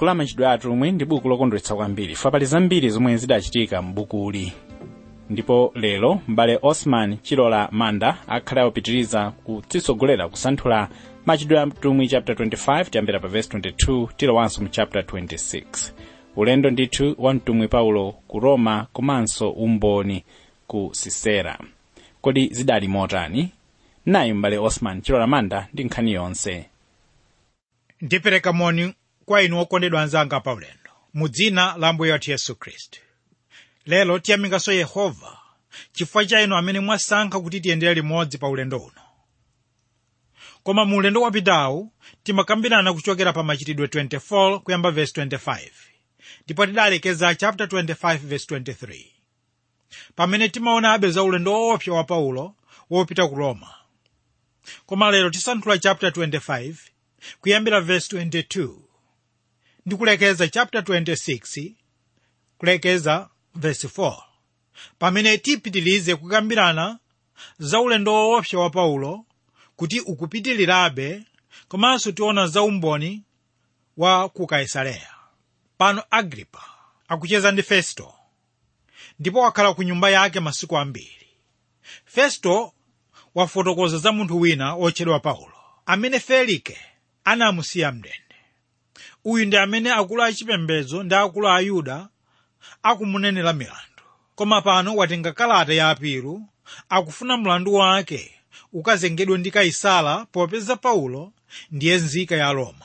buku la machitidwe atumwi ndi buku lokondweretsa kwambiri fa pali zambiri zomwe zidachitika m'bukuli ndipo lero m'bale osman chilola manda akhale akupitiriza kutitsogolera kusanthula machitidwe atumwi chapter 25 tiyambira pa verse 22 tilowanso mu chapter 26 ulendo ndithu wa mtumwi paulo ku roma komanso umboni ku sisera kodi zidali motani nayi m'bale osman chilola manda ndi nkhani yonse ndipereka moni kwa inu okondedwa anzanga pa ulendo mu dzina la ambuye wathu yesu khristu lero tiyamikaso yehova chifukwa cha inu amene mwasankha kuti tiyendere limodzi pa ulendo uno koma mu ulendo wapitawu timakambirana kuchokera pa machitidwe 24 kuyamba verse 25 ndipo tidalekeza chapter 25 verse 23 pamene timaonabe za ulendo woopsa wa paulo wopita ku roma koma lero tisanthula chapter 25 kuyambira verse 22 ndi kulekeza chapter 26 kulekeza verse 4 pamene tipitilize kukambirana za ulendo woopsa wa paulo kuti ukupitilirabe komanso tiona za umboni wa ku kaisareya pano agripa akucheza ndi festo ndipo wakhala ku nyumba yake masiku ambiri festo wafotokoza za munthu wina wotchedwa paulo amene felike anamusiya mndende uyu ndi amene akulu achipembedzo ndi akulu a ayuda akumunenera milandu koma pano watenga kalata ya apiru akufuna mlandu wake ukazengedwe ndi kaisala popeza paulo ndiye nzika ya roma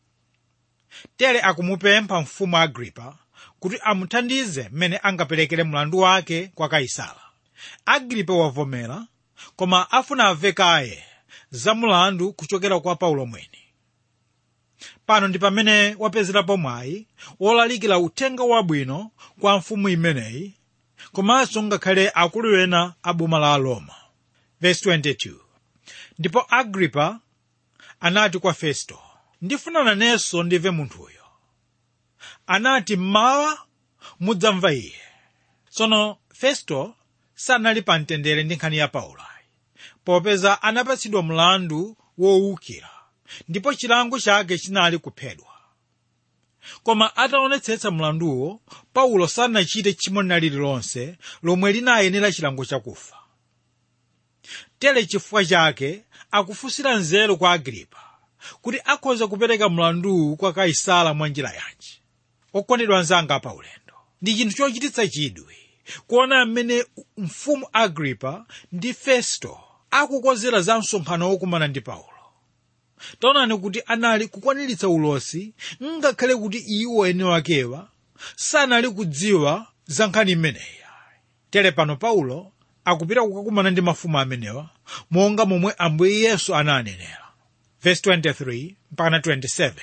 tere akumupempha mfumu agripa kuti amuthandize mmene angaperekere mlandu wake kwa kaisala agripa wavomera koma afuna amve kaye za mlandu kuchokera kwa paulo mwini pano ndi pamene wapezerapo mwayi wolalikira uthenga wabwino kwa mfumu imeneyi komanso ngakhale akulu ena a boma la roma verse 22 ndipo agripa anati kwa festo ndifuna nanenso ndimve munthuyo anati mmawa mudzamva iye tsono festo sanali pa mtendere ndi nkhani ya paulo popeza anapatsidwa mlandu wowukira ndipo chilango chake chinali kuphedwa koma ataonetsetsa mlanduwo paulo sanachite tchimo lina lililonse lomwe linayenera chilango chakufa tere chifukwa chake akufunsira nzeru kwa agripa kuti akhoza kupereka mlanduwu kwa kaisala mwa njira yanji okondedwa anzanga pa ulendo ndi chinthu chochititsa chidwi kuona mmene mfumu agripa ndi festo akukonzera za msonkhano wokumana ndi paulo taonani kuti anali kukwaniritsa ulosi ngakhale kuti iwo ene wakewa sanali kudziwa za nkhani imeneyi tere pano paulo akupita kukakumana ndi mafumu amenewa monga momwe ambuye yesu ananenera verse 23 mpaka 27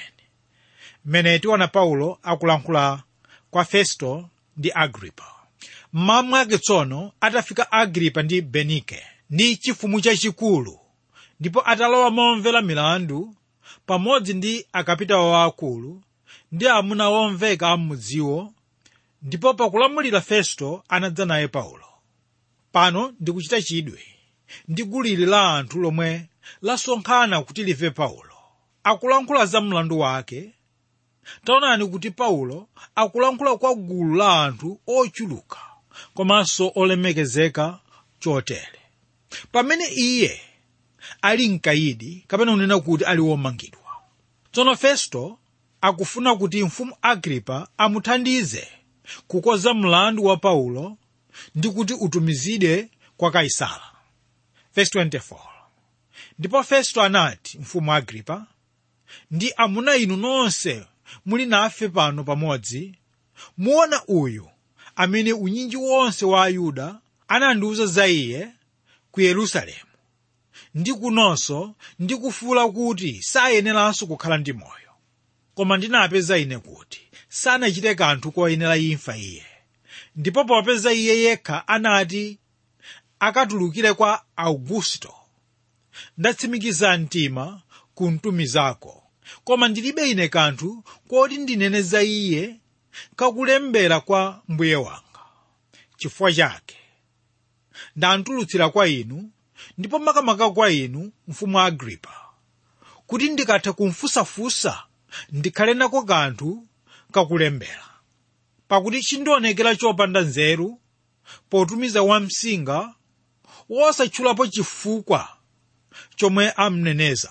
mmene tiona paulo akulankhula kwa festo ndi agripa mmawa mwake tsono atafika agripa ndi benike ndi chifumu chachikulu ndipo atalowa momvera milandu pamodzi ndi akapitawo waakulu ndi amuna omveka amudziwo ndipo pakulamulira festo anadza naye paulo pano ndikuchita chidwi ndi gulili la anthu lomwe lasonkhana kuti live paulo akulankhula za mlandu wake taonani kuti paulo akulankhula kwa gulu la anthu ochuluka komanso olemekezeka chotere pamene iye ali mkayidi kapena kunena kuti ali womangidwa tsono festo akufuna kuti mfumu agripa amuthandize kukonza mlandu wa paulo ndi kuti utumizidwe kwa kaisala verse 24 ndipo festo anati mfumu agripa ndi amuna inu nonse muli nafe pano pamodzi muona uyu amene unyinji wonse wa ayuda anandiwuza za iye ku yerusalemu ndi kunonso ndi kufuula kuti sayeneranso kukhala ndi moyo koma ndinapeza ine kuti sanachite kanthu koyenera imfa iye ndipo popeza iye yekha anati akatulukire kwa augusto ndatsimikiza mtima kumtumizako koma ndilibe ine kanthu koti ndinene za iye kakulembera kwa mbuye wanga chifukwa chake ndantulutsira kwa inu ndipo makamaka kwa inu mfumu agripa kuti ndikatha kumfusafusa ndikhale nako kanthu kakulembera pakuti chindionekera chopanda nzeru potumiza wamsinga wosatchulapo chifukwa chomwe amneneza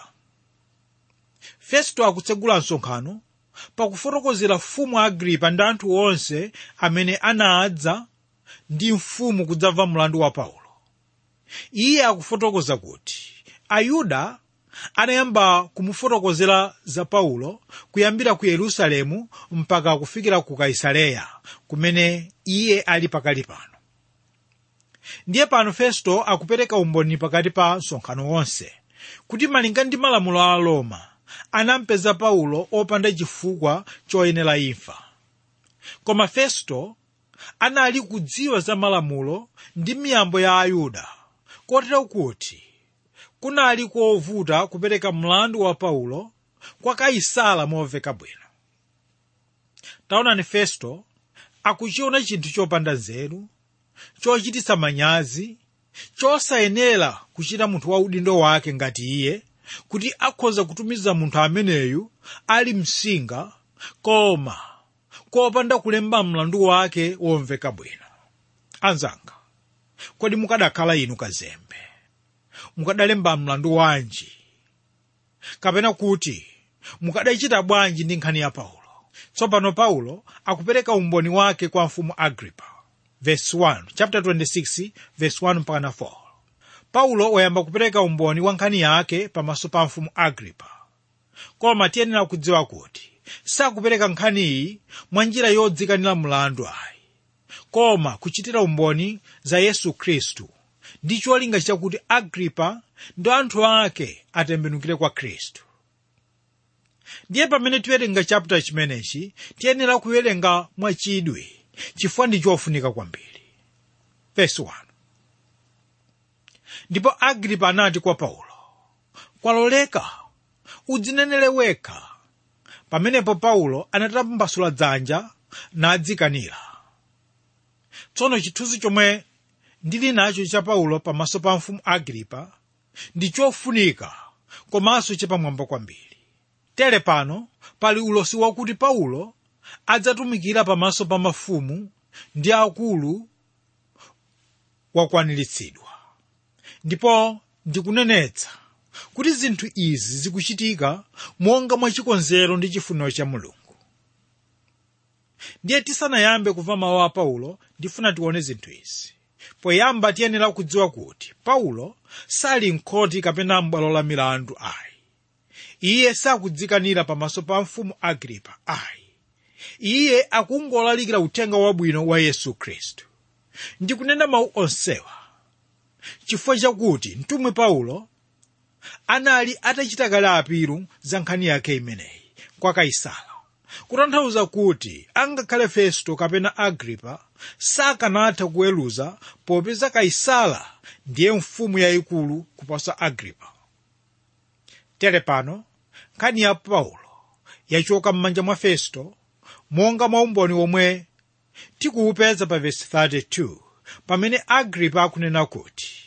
festo akutsegula msonkhano pakufotokozera mfumu agripa ndi anthu onse amene anadza ndi mfumu kudzamva mlandu wa paulo iye akufotokoza kuti ayuda anayamba kumufotokozera za paulo kuyambira ku yerusalemu mpaka kufikira ku kaisareya kumene iye ali pakali pano ndiye pano festo akupereka umboni pakati pa msonkhano wonse kuti malinga ndi malamulo a roma anampeza paulo opanda chifukwa choyenera imfa koma festo anali kudziwa za malamulo ndi miyambo ya ayuda kotero kuti kunali kovuta kupereka mlandu wa paulo kwa kaisala momveka bwino taonani festo akuchiona chinthu chopanda nzeru chochititsa manyazi chosayenera kuchita munthu wa udindo wake ngati iye kuti akhoza kutumiza munthu ameneyu ali msinga koma kopanda kulemba mlandu wake womveka bwino anzanga kodi mukadakhala inu kazembe mukadalemba mlandu wanji kapena kuti mukadachita bwanji ndi nkhani ya paulo tsopano paulo akupereka umboni wake kwa mfumu agripa verse 1 chapter 26 verse 1 mpaka 4 paulo wayamba kupereka umboni wa nkhani yake pamaso pa mfumu agripa koma tiyenera kudziwa kuti sakupereka nkhaniyi mwa njira yodzikanira mlandu ayi koma kuchitira umboni za yesu khristu ndi cholinga chakuti agripa ndi anthu ake atembenukire kwa khristu ndiye pamene tiwerenga chapter chimenechi tiyenera kuwerenga mwachidwi chifukwa ndi chofunika kwambiri verse 1 ndipo agripa anati kwa paulo kwaloleka udzinenere wekha pamenepo paulo anatambasula dzanja nadzikanira tsono chithunzi chomwe ndili nacho cha paulo pamaso pa mfumu agripa ndi chofunika komanso chapamwamba kwambiri tere pano pali ulosi wakuti paulo adzatumikira pamaso pa mafumu ndi akulu wakwaniritsidwa ndipo ndikunenetsa kuti zinthu izi zikuchitika monga mwachikonzero ndi chifuniro cha mulungu ndiye tisanayambe kumva mawu a paulo ndifuna tione zinthu izi poyamba tiyenera kudziwa kuti paulo sali mkhoti kapena m'bwalo la milandu ayi iye sakudzikanira pamaso pa mfumu agripa ayi iye akungolalikira uthenga wabwino wa yesu khristu ndikunena mawu onsewa chifukwa chakuti mtumwi paulo anali atachita kale apiru za nkhani yake imeneyi kwa kaisala kutanthauza kuti angakhale festo kapena agripa sakanatha kuweruza popeza kaisala ndiye mfumu yayikulu kuposa agripa tere pano nkhani ya paulo yachoka m'manja mwa festo monga mwa umboni omwe tikuwupeza pa vesi 32 pamene agripa akunena kuti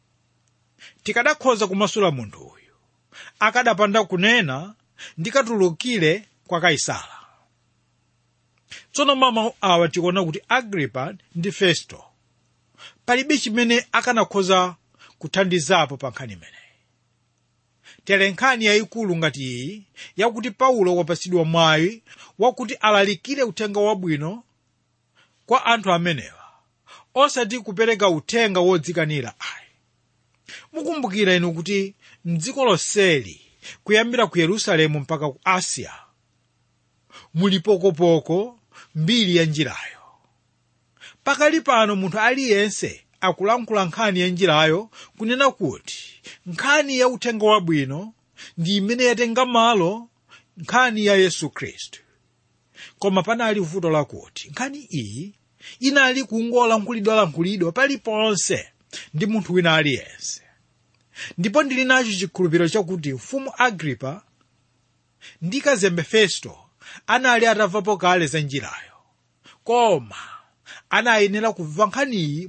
tikadakhoza kumasula munthu uyu akadapanda kunena ndikatulukire kwa kaisala tsono mamawu awa tikuona kuti agripa ndi festo palibe chimene akanakhoza kuthandizapo pa nkhani imeneyi tere nkhani yayikulu ngati iyi yakuti paulo wapatsidwa mwayi wakuti alalikire uthenga wabwino kwa anthu amenewa osati kupereka uthenga wodzikanira ayi mukumbukira inu kuti mdziko lonseli kuyambira ku yerusalemu mpaka ku asiya muli pokopoko mbiri ya njirayo pakali pano munthu aliyense akulankhula nkhani ya njirayo kunena kuti nkhani ya uthenga wabwino ndi imene yatenga malo nkhani ya yesu khristu koma panali vuto lakuti nkhani iyi inali kungolankhulidwalankhulidwa paliponse ndi munthu wina aliyense ndipo ndili nacho chikhulupiriro chakuti mfumu agripa ndi kazembe festo anali atamvapo kale za njirayo koma anayenera kumva nkhaniyi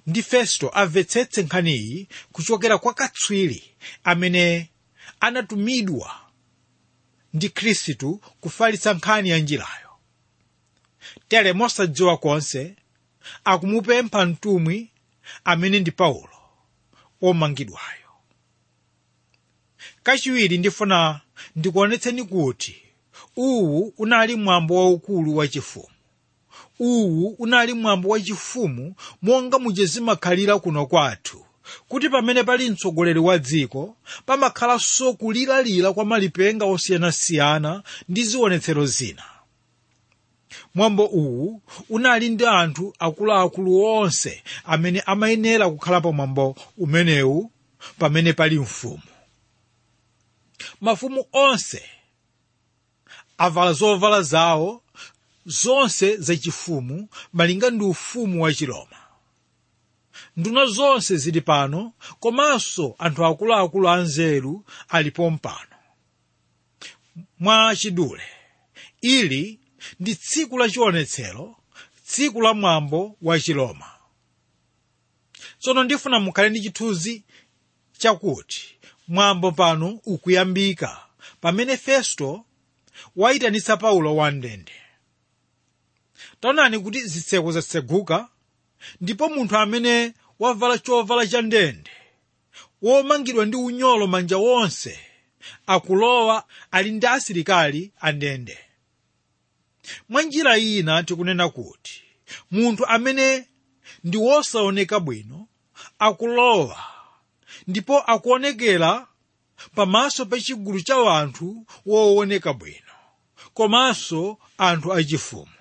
ndi festo amvetsetse nkhaniyi kuchokera kwa katswiri amene anatumidwa ndi khristu kufalitsa nkhani ya njirayo tere mosadziwa konse akumupempha mtumwi amene ndi paulo omangidwayo kachiwiri ndifuna ndikuonetseni kuti uwu unali mwambo waukulu wachifumu uwu unali mwambo wachifumu monga muchizimakhalira kuno kwathu kuti pamene pali mtsogoleri wa dziko pamakhalanso kulilalira kwa malipenga osiyanasiyana ndi zionetsero zina mwambo uwu unali ndi anthu akuluakulu onse amene amayenera kukhalapo mwambo umenewu pamene pali mfumu mafumu onse avala zovala zawo zonse zachifumu malinga ndi ufumu wa chiroma nduna zonse zili pano komanso anthu akuluakulu anzeru alipo mpano mwa chidule ili ndi tsiku la chionetsero tsiku la mwambo wa chiroma tsono ndifuna mukhale ndi chithunzi chakuti mwambo pano ukuyambika pamene festo wayitanitsa paulo wamndende taonani kuti zitseko zatseguka ndipo munthu amene wavala chovala cha ndende womangidwa ndi unyolo manja wonse akulowa ali ndi asilikali andende mwa njira ina tikunena kuti munthu amene ndi wosaoneka bwino akulowa ndipo akuonekera pamaso pa chigulu cha anthu wooneka bwino komanso anthu achifumu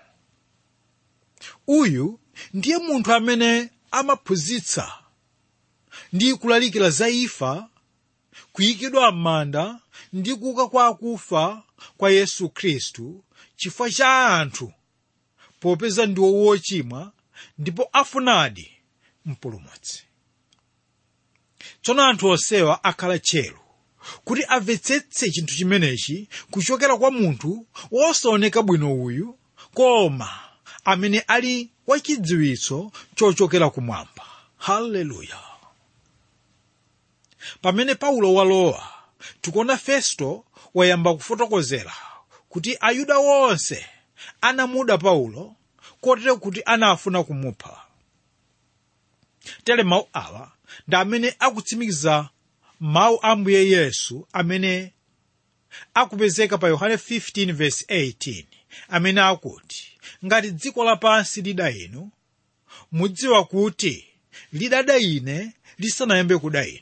uyu ndiye munthu amene amaphunzitsa ndi kulalikira za imfa kuyikidwa m'manda ndi kuuka kwa akufa kwa yesu khristu chifukwa cha anthu popeza ndiwo wochimwa ndipo afunadi mpulumutsi tsono anthu onsewa akhala tcheru kuti amvetsetse chinthu chimenechi kuchokera kwa munthu wosaoneka bwino uyu koma amene ali wachidziwitso chochokera kumwamba haleluya pamene paulo walowa tikuona festo wayamba kufotokozera kuti ayuda wonse anamuda paulo kotero kuti anafuna kumupha tere mawu awa ndi amene akutsimikiza mawu a mbuye yesu amene akupezeka pa yohane 15:18 amene akuti ngati dziko lapansi lida inu mudziwa kuti lidada ine lisanayambe kuda inu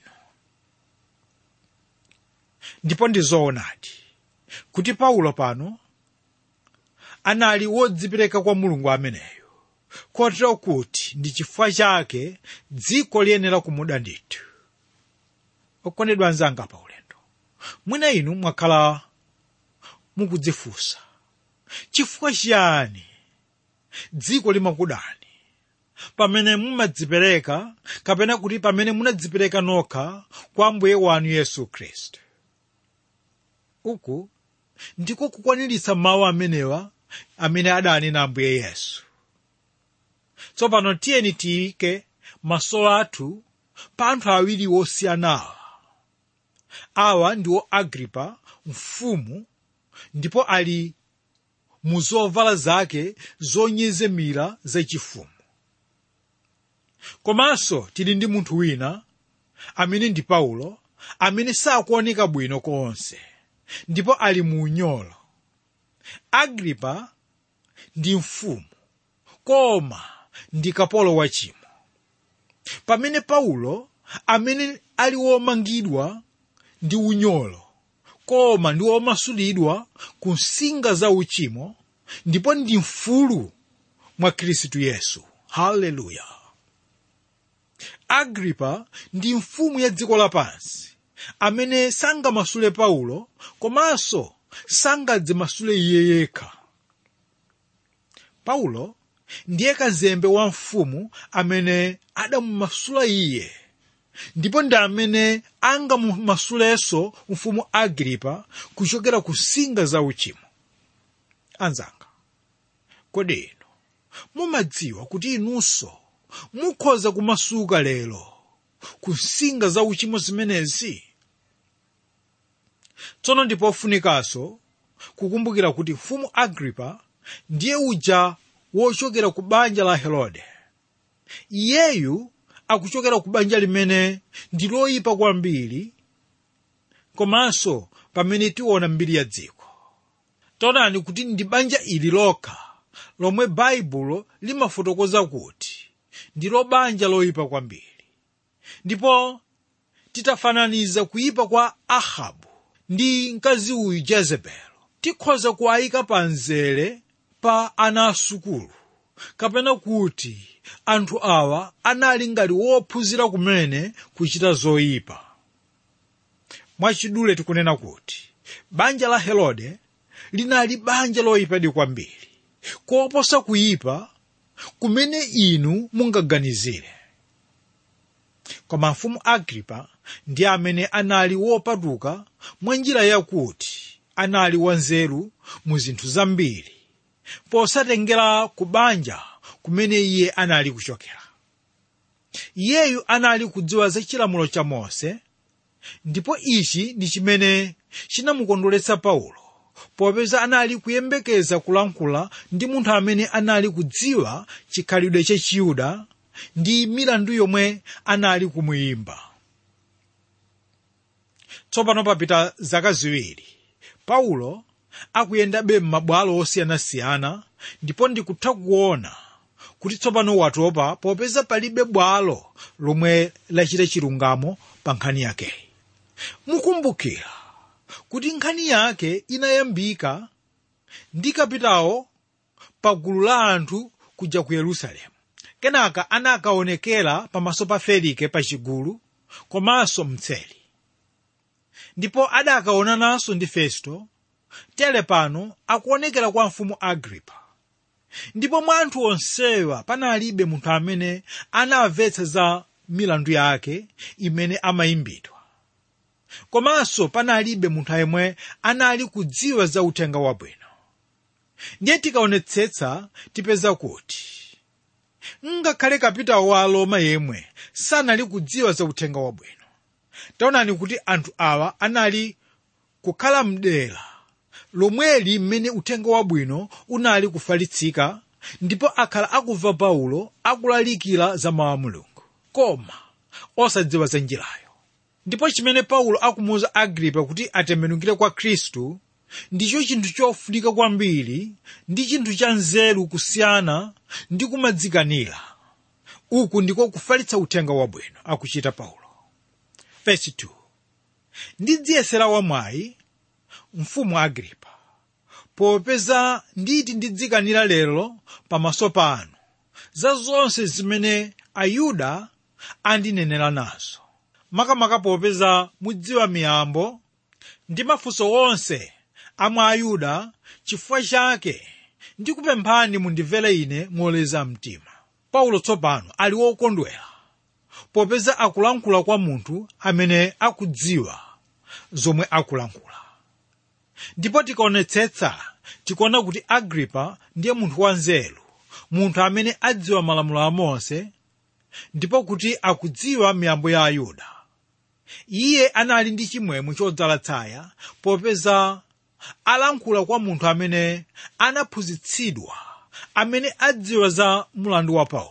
ndipo ndi zoonadi kuti paulo pano anali wodzipereka kwa mulungu ameneyo kotero kuti ndi chifukwa chake dziko liyenera kumuda ndithu okondedwa anzanga pa ulendo mwina inu mwakhala mukudzifunsa chifukwa chiyani dziko limakudani pamene mumadzipereka kapena kuti pamene munadzipereka nokha kwa mbuye wanu yesu khristu uku ndiko kukwaniritsa mawu amenewa amene adanena ambuye yesu tsopano tiyeni tiyike maso athu pa anthu awiri osiyanawa awa ndiwo agripa mfumu ndipo ali mu zovala zake zonyezemera zachifumu komanso tili ndi munthu wina amene ndi paulo amene sakuoneka bwino konse ndipo ali mu unyolo agripa ndi mfumu koma ndi kapolo wachimo pamene paulo amene ali womangidwa ndi unyolo koma ndi womasulidwa ku nsinga za uchimo ndipo ndi mfulu mwa khristu yesu haleluya agripa ndi mfumu ya dziko lapansi amene sangamasule paulo komanso sangadzimasule iye yekha paulo ndiye kazembe wa mfumu amene adamumasula iye ndipo ndi amene angamumasulenso mfumu agripa kuchokera ku nsinga za uchimo anzanga kodi inu mumadziwa kuti inunso mukhoza kumasuka lero ku nsinga za uchimo zimenezi tsono ndipo ofunikanso kukumbukira kuti mfumu agripa ndiye uja wochokera ku banja la herode iyeyu akuchokera ku banja limene ndi loyipa kwambiri komanso pamene tiona mbiri ya dziko taonani kuti ndi banja ili lokha lomwe baibulo limafotokoza kuti ndilo banja loyipa kwambiri ndipo titafananiza kuyipa kwa ahabu ndi mkazi uyu jezebelo tikhoza kuwayika pa mzere pa ana asukulu kapena kuti anthu awa anali ngati wophunzira kumene kuchita zoyipa mwachidule tikunena kuti banja la herode linali banja loyipadi kwambiri koposa kuyipa kumene inu mungaganizire koma mfumu agripa ndi amene anali wopatuka mwa njira yakuti anali wanzeru mu zinthu zambiri posatengera ku banja kumene iye anali kuchokera iyeyu anali kudziwa za chilamulo cha mose ndipo ichi ndi chimene chinamukondweretsa paulo popeza anali kuyembekeza kulankhula ndi munthu amene anali kudziwa chikhalidwe cha chiyuda ndi milandu yomwe anali kumuyimba tsopano papita zaka ziwiri paulo akuyendabe m'mabwalo osiyanasiyana ndipo ndikutha kuona kuti tsopano watopa popeza palibe bwalo lomwe lachita chilungamo pa nkhani yakeyi mukumbukira kuti nkhani yake inayambika ndi kapitawo pa gulu la anthu kuja ku yerusalemu kenaka anakaonekera pamaso pa felike pa chigulu komanso mtseli ndipo adakaonananso ndi festo tere pano akuonekera kwa mfumu agripa ndipo mwa anthu onsewa panalibe munthu amene anamvetsa za milandu yake imene amayimbidwa komanso panalibe munthu yemwe anali kudziwa za uthenga wabwino ndiye tikaonetsetsa tipeza kuti ngakhale kapitawo wa aroma yemwe sanali kudziwa za uthenga wabwino taonani kuti anthu awa anali kukhala mdera lomweli mmene uthenga wabwino unali kufalitsika ndipo akhala akumva paulo akulalikira za mawu a mulungu koma osadziwa za njirayo ndipo chimene paulo akumuwuza agripa kuti atembenukire kwa khristu ndicho chinthu chofunika kwambiri ndi chinthu cha nzeru kusiyana ndi kumadzikanira uku ndiko kufalitsa uthenga wabwino akuchita paulo Verse 2 ndidziyesera wamwayi mfumu agripa popeza nditi ndidzikanira lero pamaso panu za zonse zimene ayuda andinenera nazo makamaka popeza mudziwa miyambo ndi mafunso onse amwe ayuda chifukwa chake ndikupemphani mundimvere ine moleza mtima paulo tsopano ali wokondwera popeza akulankhula kwa munthu amene akudziwa zomwe akulankhula ndipo tikaonetsetsa tikuona kuti agripa ndiye munthu wanzeru munthu amene adziwa malamulo a mose ndipo kuti akudziwa miyambo ya ayuda iye anali ndi chimwemwe chodzala tsaya popeza alankhula kwa munthu amene anaphunzitsidwa amene adziwa za mulandu wa paulo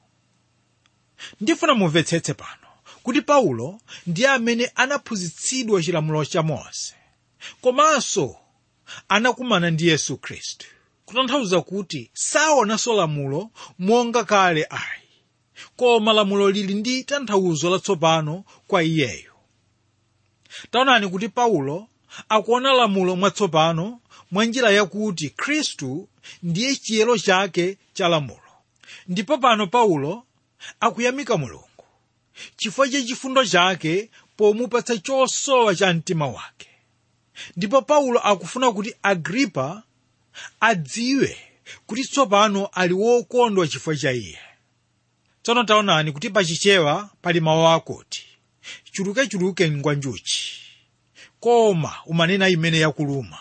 ndifuna mumvetsetse pano kuti paulo ndiye amene anaphunzitsidwa chilamulo cha mose komanso anakumana ndi yesu khristu kutanthauza kuti saonanso lamulo monga kale ayi koma lamulo lili ndi tanthauzo latsopano kwa iyeyo taonani kuti paulo akuona lamulo mwatsopano mwa njira yakuti khristu ndiye chiyero chake cha lamulo ndipo pano paulo akuyamika mulungu chifukwa cha chifundo chake pomupatsa chosowa cha mtima wake ndipo paulo akufuna kuti agripa adziwe kuti tsopano ali wokondwa chifukwa cha iye tsono taonani kuti pachichewa pali mawu akuti chulukechuluke ngwanjuchi koma umanena imene yakuluma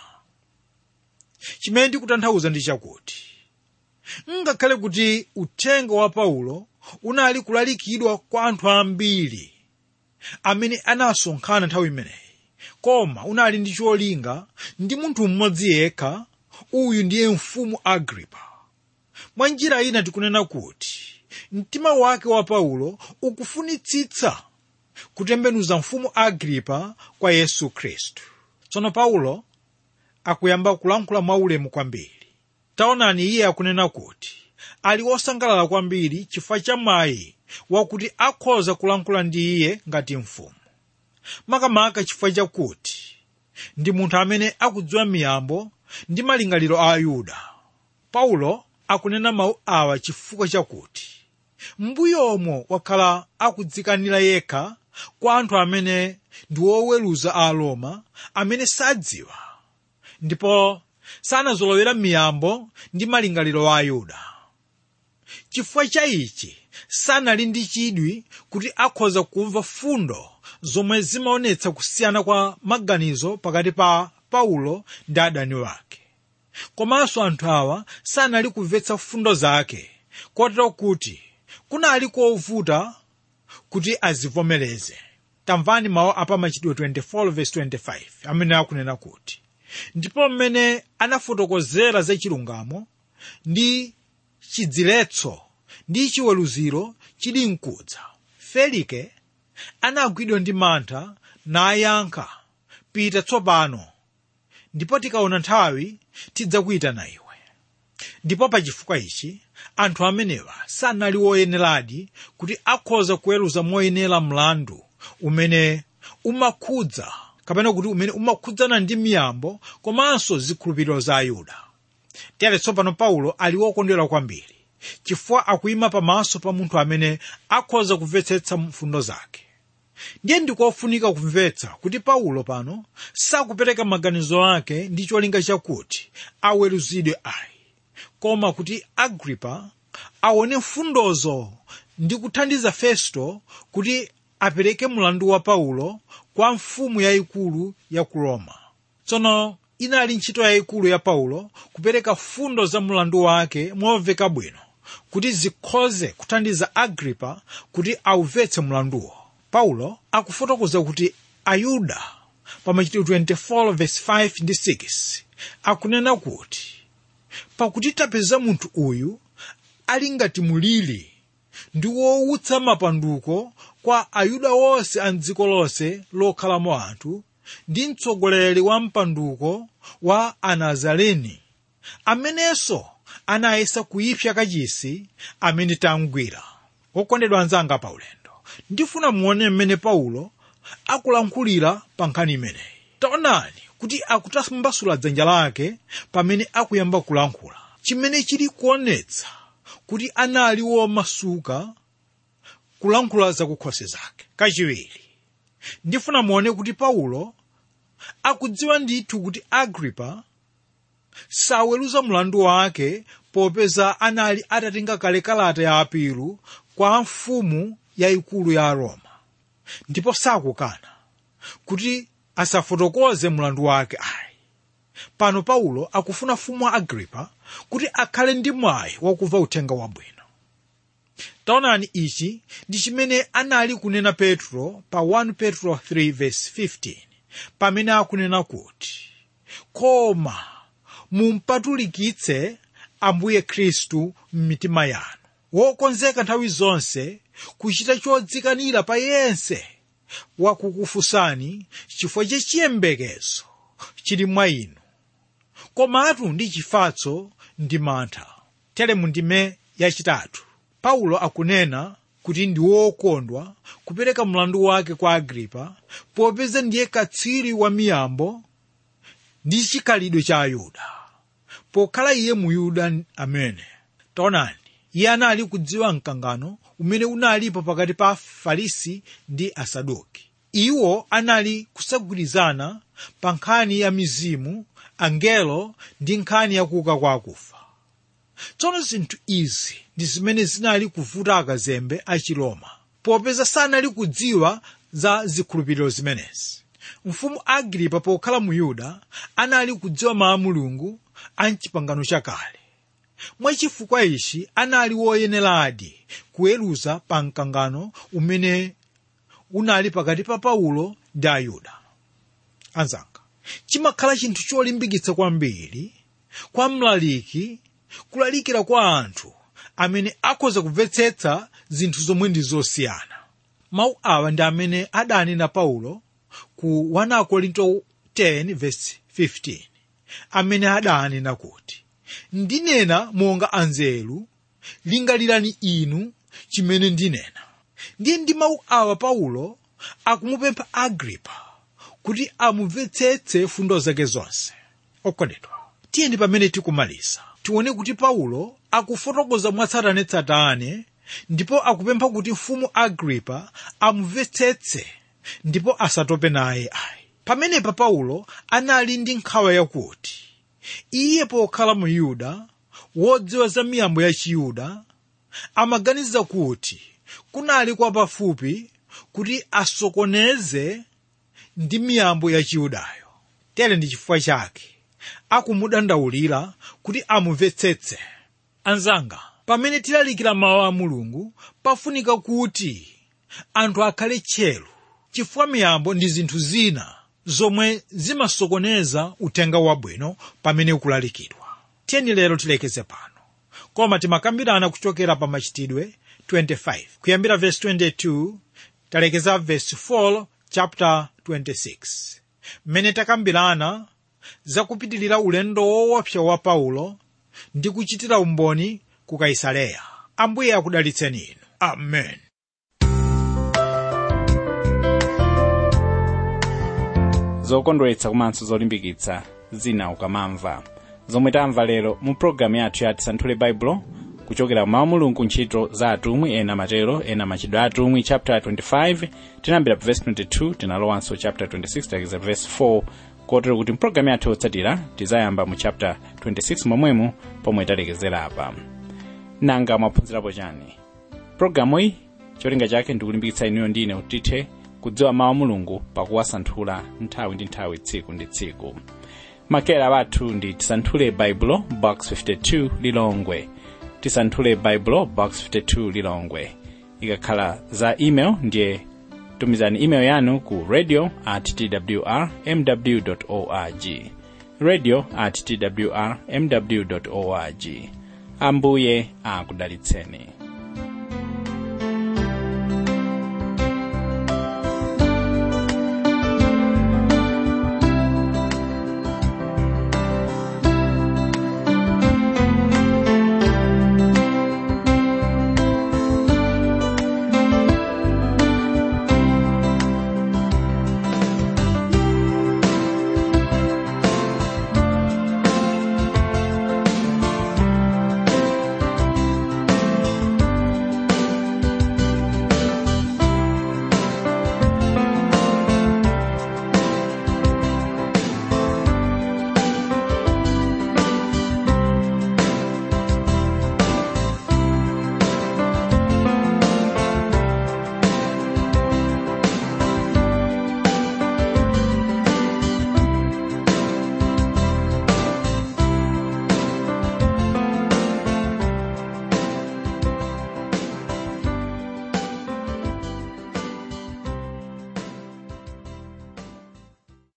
chimene ndikutanthauza ndi chakuti ngakhale kuti uthenga wa paulo unali kulalikidwa kwa anthu ambiri amene anasonkhana nthawi imeneyi koma unali ndi cholinga ndi munthu mmodzi yekha uyu ndiye mfumu agripa mwa njira ina tikunena kuti mtima wake wa paulo ukufunitsitsa kutembenuza mfumu agripa kwa yesu khristu tsono paulo akuyamba kulankhula mwaulemu kwambiri taonani iye akunena kuti ali wosangalala kwambiri chifukwa cha mwayi wakuti akhoza kulankhula ndi iye ngati mfumu makamaka chifukwa chakuti ndi munthu amene akudziwa miyambo ndi malingaliro a ayuda paulo akunena mawu awa chifukwa chakuti mbuyomo wakhala akudzikanira yekha kwa anthu amene ndi oweruza a roma amene sadziwa ndipo sanazolowera miyambo ndi malingaliro a ayuda chifukwa cha ichi sanali ndi chidwi kuti akhoza kumva fundo zomwe zimaonetsa kusiyana kwa maganizo pakati pa paulo ndi adani wake komanso anthu awa sanali kumvetsa fundo zake kotero kuti kunali kovuta kuti azivomereze tamvani mawu apa machitidwe 24:25 amene akunena kuti ndipo mmene anafotokozera za chilungamo ndi chidziletso ndi chiweruziro chili mkudza felike anagwidwa ndi mantha nayankha pita tsopano ndipo tikaona nthawi tidzakuyitana iwe ndipo pa chifukwa ichi anthu amenewa sanali woyeneradi kuti akhoza kuweruza moyenera mlandu umene umakhudza kapena kuti umene umakhudzana ndi miyambo komanso zikhulupiriro za ayuda tere tsopano paulo ali wokondwera kwambiri chifukwa akuyima pamaso pa munthu amene akhoza kumvetsetsa mfundo zake ndiye ndikofunika kumvetsa kuti paulo pano sakupereka maganizo ake ndi cholinga chakuti aweruzidwe ayi koma kuti agripa aone mfundozo ndi kuthandiza festo kuti apereke mlandu wa paulo kwa mfumu yayikulu ya ku roma tsono inali ntchito yayikulu ya paulo kupereka fundo za mlandu wake momveka bwino kuti zikhoze kuthandiza agripa kuti aumvetse mlanduwo paulo akufotokoza kuti ayuda pa machitidwe 24:5 ndi 6 akunena kuti pakuti tapeza munthu uyu ali ngati mulili ndi wowutsa mapanduko kwa ayuda onse a mdziko lonse lokhalamo anthu ndi mtsogoleri wa mpanduko wa anazareni amenenso anayesa kuipsa kachisi amene tamgwira okondedwa anzanga paulendo ndifuna muone mmene paulo akulankhulira pa nkhani imeneyi taonani kuti akutambasula dzanja lake pamene akuyamba kulankhula chimene chili kuonetsa kuti anali womasuka kulankhula zakukhosi zake kachiwiri ndifuna muone kuti paulo akudziwa ndithu kuti agripa saweruza mlandu wake popeza anali atatenga kale kalata ya apilu kwa mfumu yayikulu ya roma ndipo sakukana kuti asafotokoze mlandu wake ayi pano paulo akufuna mfumu agripa kuti akhale ndi mwayi wakumva uthenga wabwino taonani ichi ndi chimene anali kunena petro pa 1 petro 3:15 pamene akunena kuti koma mumpatulikitse ambuye khristu m'mitima yanu wokonzeka nthawi zonse kuchita chodzikanira pa yense wakukufunsani chifukwa cha chiyembekezo chili mwa inu komatu ndi chifatso ndi mantha tere mu ndime yachitatu paulo akunena kuti ndi wokondwa kupereka mlandu wake kwa agripa popeza ndiye katswiri wa miyambo ndi chikhalidwe cha ayuda pokhala iye muyuda amene taonani iye anali kudziwa mkangano umene unalipo pakati pa farisi ndi asaduki iwo anali kusagwirizana pa nkhani ya mizimu angelo ndi nkhani yakuuka kwa akufa tsono zinthu izi ndi zimene zinali kuvuta akazembe a chiroma popeza sanali kudziwa za zikhulupiriro zimenezi mfumu agripa pokhala mu yuda anali kudziwa mawu a mulungu a mchipangano chakale mwachifukwa ichi anali woyeneradi kuweruza pa mkangano umene unali pakati pa paulo ndi ayuda anzanga chimakhala chinthu cholimbikitsa kwambiri kwa mlaliki kulalikira kwa anthu amene akhoza kumvetsetsa zinthu zomwe ndi zosiyana mawu awa ndi amene adanena paulo ku 1 korinto 10 verse 15 amene adanena kuti ndinena monga anzeru lingalirani inu chimene ndinena ndiye ndi mawu awa paulo akumupempha agripa kuti amumvetsetse fundo zake zonse okondedwa tiyeni pamene tikumaliza tione kuti paulo akufotokoza mwatsatanetsatane ndipo akupempha kuti mfumu agripa amumvetsetse ndipo asatope naye ayi pamenepa paulo anali ndi nkhawa yakuti iye pokhala mu yuda wodziwa za miyambo ya chiyuda amaganiza kuti kunali kwa pafupi kuti asokoneze ndi miyambo ya chiyudayo tere ndi chifukwa chake akumudandaulira kuti amumvetsetse anzanga pamene tilalikira mawu a mulungu pafunika kuti anthu akhale tcheru chifukwa miyambo ndi zinthu zina zomwe zimasokoneza uthenga wabwino pamene ukulalikidwa tiyeni lero tilekeze pano koma timakambirana kuchokera pa machitidwe 25 kuyambira verse 22 talekeza verse 4 chapter 26 mmene takambirana zakupitilira ulendo woopsa wa paulo ndi kuchitira umboni ku kaisareya ambuye akudalitseni inu amen zokondweretsa komanso zolimbikitsa zina ukamamva zomwe tamva lero mu pologalamu yathu ya tisanthule baibulo kuchokera mawu mulungu ntchito za atumwi ena matero ena machitidwe a atumwi chapter 25 tinayambira pa verse 22 tinalowanso chapter 26 talekeza verse 4 kotero kuti mpulogalamu yathu yotsatira tizayamba mu chapter 26 momwemo pomwe talekezera apa nanga mwaphunzirapo chani pologalamu iyi cholinga chake ndikulimbikitsa inuyo ndine kuti tithe kudziwa mawu mulungu pakuwasanthula nthawi ndi nthawi tsiku ndi tsiku makera wathu ndi tisanthule baibulo box 52 lilongwe tisanthule baibulo box 52 lilongwe ikakhala za email ndiye tumizani email yanu ku radio at twr mw org radio at twr mw org ambuye akudalitseni